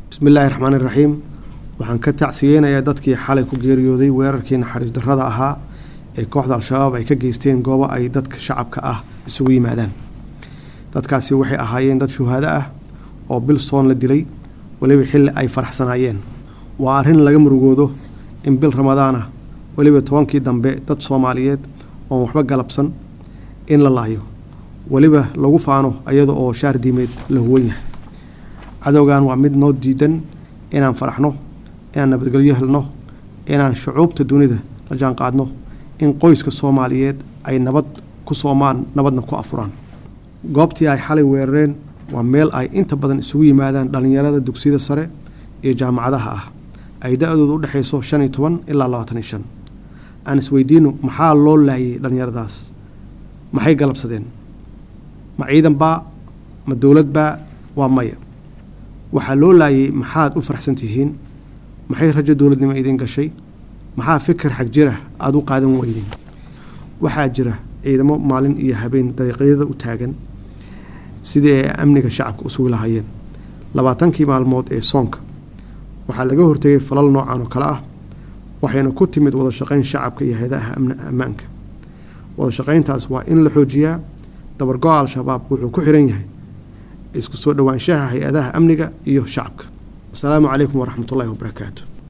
bismi illaahi raxmaani raxiim waxaan ka tacsiyeynayaa dadkii xalay ku geeriyooday weerarkii naxariis darrada ahaa ee kooxda al-shabaab ay ka geysteen goobo ay dadka shacabka ah isugu yimaadaan dadkaasi waxay ahaayeen dad shuhaado ah oo bil soon la dilay weliba xilli ay faraxsanaayeen waa arrin laga murugoodo in bil ramadaan ah weliba tobankii dambe dad soomaaliyeed oon waxba galabsan in la laayo weliba lagu faano iyada oo shaar diimeed la huwan yahay cadowgan waa mid noo diidan inaan faraxno inaan nabadgelyo helno inaan shucuubta dunida la jaan qaadno in qoyska soomaaliyeed ay nabad ku soomaan nabadna ku afuraan goobtii ay xalay weerareen waa meel ay inta badan isugu yimaadaan dhallinyarada dugsiyada sare iyo jaamacadaha ah ay da-dooda u dhexayso shan iyo toban ilaa labaatan iyo shan aan isweydiino maxaa loo laayay dhallinyaradaas maxay galabsadeen ma ciidan baa ma dowlad baa waa maya waxaa loo laayay maxaad u faraxsan tihiin maxay rajo dowladnimo idin gashay maxaa fikir xag jira aada u qaadan weydeen waxaa jira ciidamo maalin iyo habeen dariiqyada u taagan sidii ay amniga shacabka u sugi lahaayeen labaatankii maalmood ee soonka waxaa laga hortegay falal noocan oo kale ah waxayna ku timid wada shaqayn shacabka iyo hay-adaha ammaanka wada shaqayntaas waa in la xoojiyaa dabargo-a al-shabaab wuxuu ku xiran yahay isku soo dhowaanshaha hay-adaha amniga iyo shacabka asalaamu calaykum waraxmatullahi wabarakaatu